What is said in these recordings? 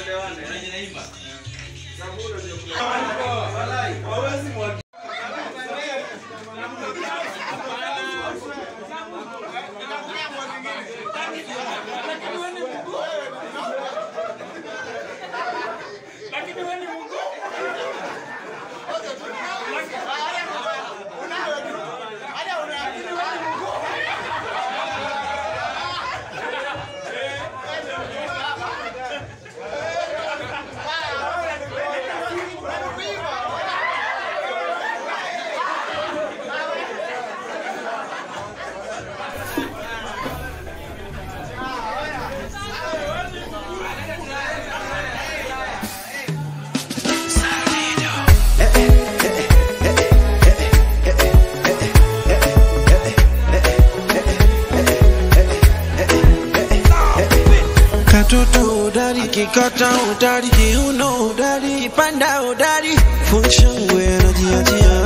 Katoto udari, kikata udari, kiuno udari, kipanda udari, funshangwe anajiachia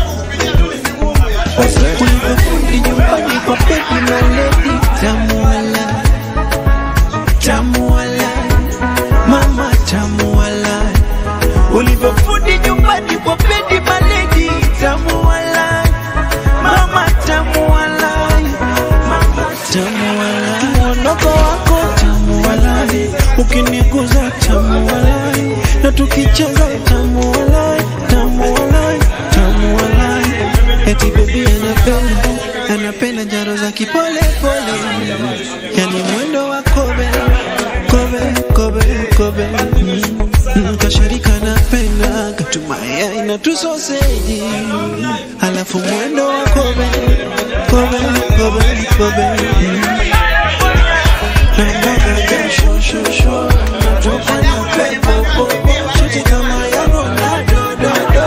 ulivyofundi nyumbani kwa pepi maledi, tamuala tamuala, mama tamuala, ulivyofundi nyumbani kwa pepi maledi, tamuala mama tamuala, mama tamuala, muondoko wako tamuala, ukiniguza tamuala, na tukicheza tamuala, tamuala, tamuala, eti baby anapenda anapenda njaro za kipole pole, yani mwendo wa kobe kobe kobe kobe mm. Mm, kashirika napenda katumaya na tusoseji alafu mwendo wa kobe kobe kobe kobe mm. na mboga jasho shosho natofanya pepo popo chuti kama ya Ronaldo do do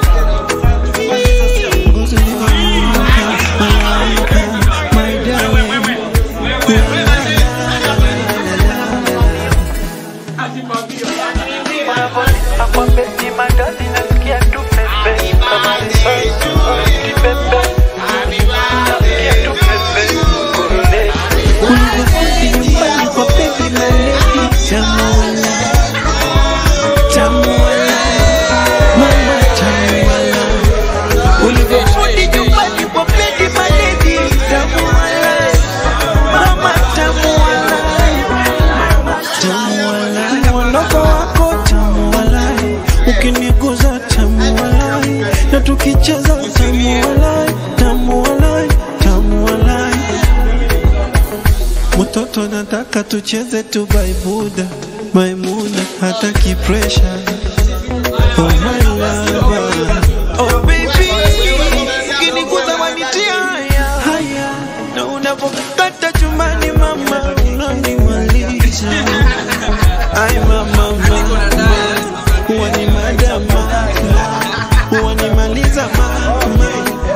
ngozi nikonyuka malaika my darling ulivyofundi nyumbani kwa baby maledi tamuala tamuala mama tamuala ulivyofundi nyumbani kwa baby maledi tamuala mama tamuala tamuala mwondoko wako tamuala ukiniguza tamuala na tukicheza tamuala tamuala tamuala Mtoto nataka tucheze tu baibuda Maimuna hataki pressure Oh my lover Oh baby Ukiniguza wanitia haya haya Na unapokata chumbani mama Unanimaliza Ay mama mama Huwa ni madama Huwa nimaliza mama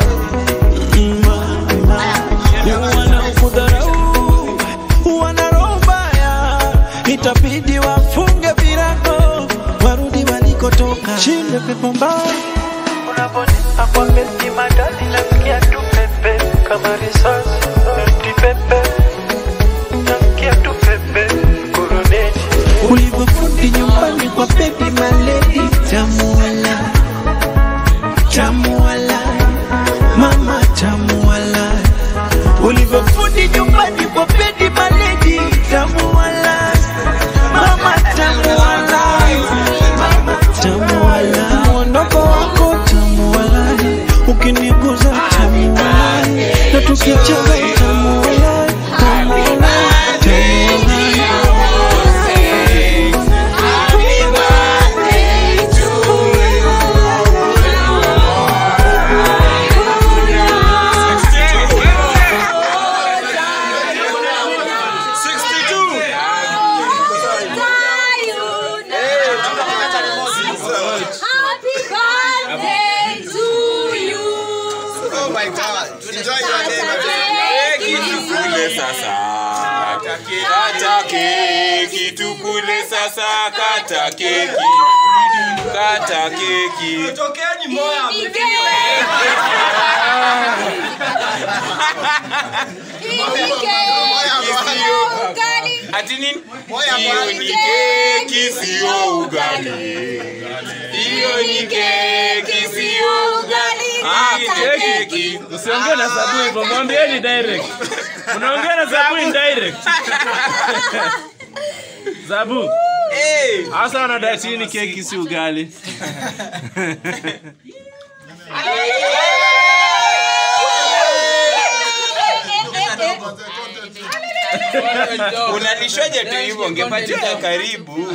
wanaokudharau wana roho mbaya, itabidi wafunge virago warudi walikotoka. Shinde pepo mbaya Unaponipa kwa beti madadi nasikia tu pepe kama risasi eti pepe nasikia tu pepe kuruneti ulivyofundi nyumbani kwa baby maledi, tamuala tamuala, mama tamuala, ulivyofundi nyumbani kwa baby maledi, tamuala mama tamuala, mama tamuala, mwondoko wako tamuala, ukiniguza tamuala, na tukicheza tamuala, tamuala, tamuala. Happy birthday to you. Oh my God. Enjoy your day. Kule sasa kata keki tukule sasa kata keki kata keki Tokeeni moya. Hii ni keki. Hii ni keki. Ugali. ati nini Moya hiyo bwana. ni keki sio ugali hiyo ni keki sio ugali Ah, Ni keki. Usiongee na Sabu hivyo, mwambieni direct. Unaongea na Sabu in direct. Sabu, Eh, hasa wanadai chini keki si ugali. unalishwaje tu hivyo ungepatiwa karibu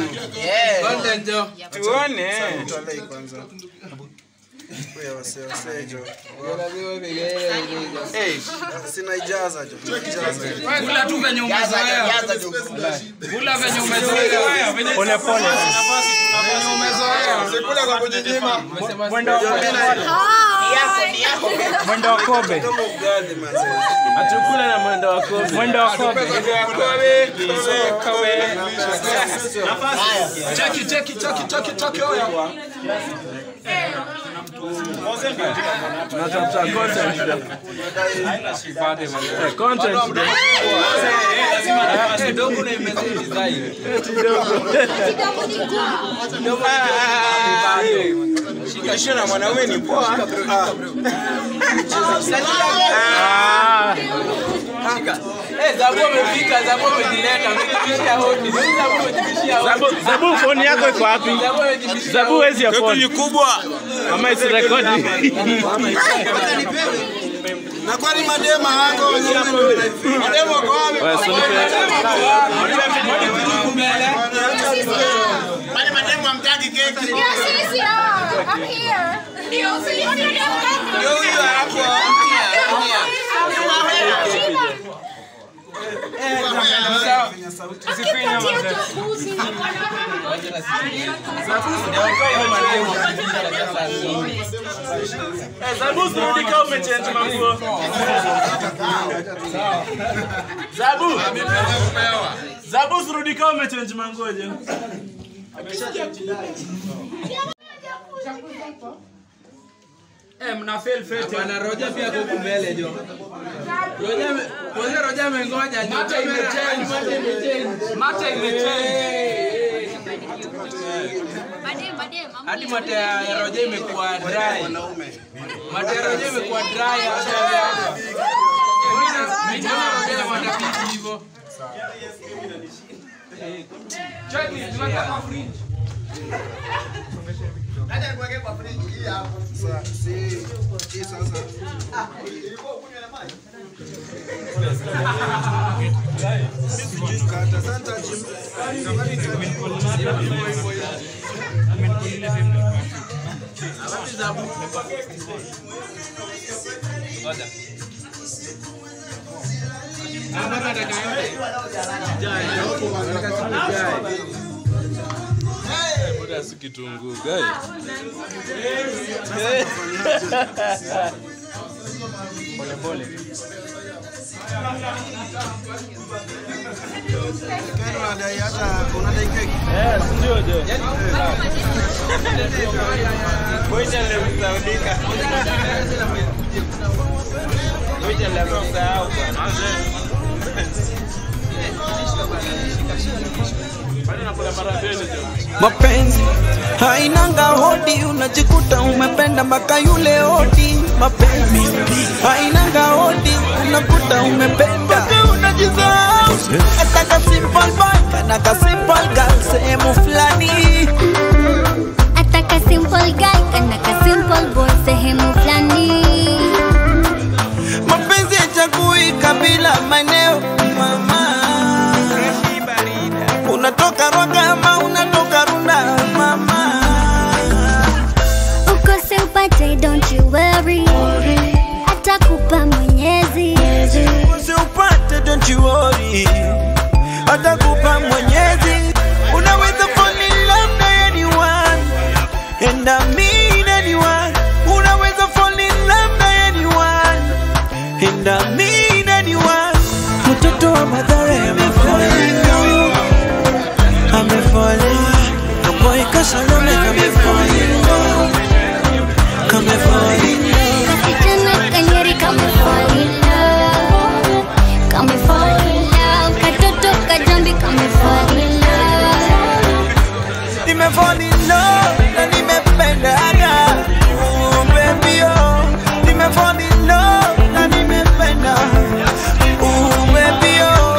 tuone Eh, Sina ijaza jo. Ijaza. Kula tu venye umezoea. Ijaza jo. Kula venye umezoea. Pole pole. Sikula kwa kujinyima. Mwendo wa mwendo wa kobe. Kama ugali mazee. Atukula na mwendo wa kobe. Mwendo wa kobe. Cheki, cheki, cheki, cheki, cheki, oya. Tunatafuta content. Eh, content. Eh, dogo na imezidi zaidi. Kulisha na mwanaume ni poa Ah, Eh, Zabu amefika, Zabu amejileta, amejibishia hodi. Zabu amejibishia hodi. Zabu, Zabu phone yako iko wapi? Zabu amejibishia Zabu wezi ya keki phone. ni kubwa Ama isi rekodi. Na kwani madema hako madema kwa wapi? Wewe sunipe. Kwani madema hamtaki keki? ndio huyo hapo Zabu sirudi kama umechange manguo. Zabu. Zabu sirudi kama umechange manguo je. Eh, mna fail fete. Bwana Roja pia ako huku mbele jo. Roja ame- Roja Roja amengoja jo. Mata imechange, mata imechange. Mata imechange. Hadi mata ya Roja imekuwa dry. Mata ya Roja imekuwa dry hata. Mbona mbona Roja mata piki hivyo? Cheki, tunataka kwa fridge. Sasa si hii sasa. Kata santa jim. Muda si kitunguu gai. Pole pole. Kero unadai hata unadai keki. Eh, si ndio je. Ngoja leo msaudika. Ngoja leo msahau bwana. Bali nakula mara mbili je. mapenzi hainanga hodi, unajikuta umependa mpaka yule hodi. Mapenzi hainanga hodi, unakuta umependa mpaka unajisahau. Hata ka simple boy kana ka simple girl sehemu fulani Ataka simple guy kana ka simple boy sehemu fulani mapenzi yachagui kabila, maeneo mama. Unatoka Rwaka ama unatoka Runda mama. ukose upate don't you worry atakupa mwenyezi usiupate don't you worry atakupa mwenyezi unaweza fall in love na anyone and I mean anyone unaweza fall in love na anyone and I mean anyone mtoto wa madhara amefalina amefalina kaboy kasalome kamefalina kamefalina kasichana kanyeri kame fall in love kame fall in love katoto kajambi kame love na nimependaga. Ooh, baby, oh, nimefall in love na nimependa. Ooh, baby, oh.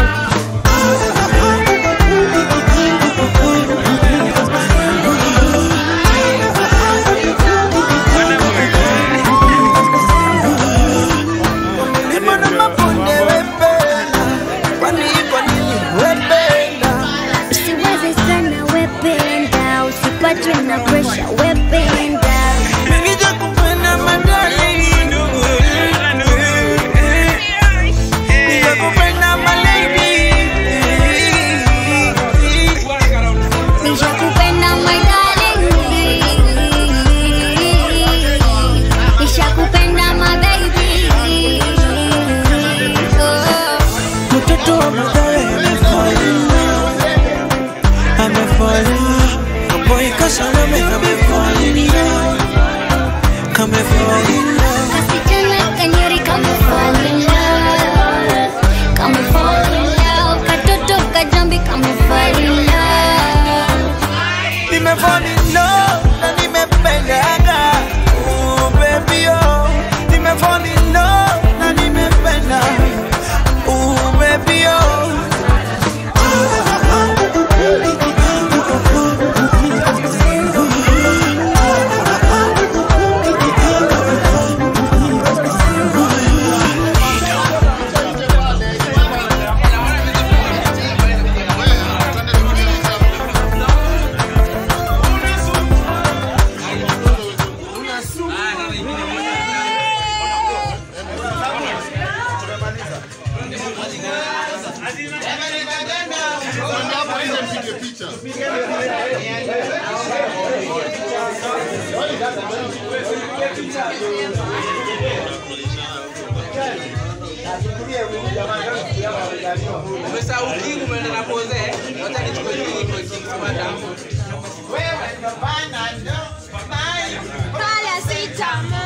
Milima na mabonde wependa, kwani kwa nini wependa? Usiwaze sana wependa, usipatwe na pressure wependa. Ningija kupenda madali Ningekupenda malady Nishakupenda my darling, nishakupenda my baby. Oh. Mtoto wa mtawe amefalina Amefalina Boy kasalame amefalina Kamefalina Kasichana kanyeri kame fall in love, kame fall in love. Katoto kajambi kame fall in love. Nimefall in love na nimependaga Ooh, baby oh Nimefall in love na nimependa Ooh, baby oh Umesahau king umeenda na pose. Wacha nichukue king kwa king kama damu. Kala sitamo.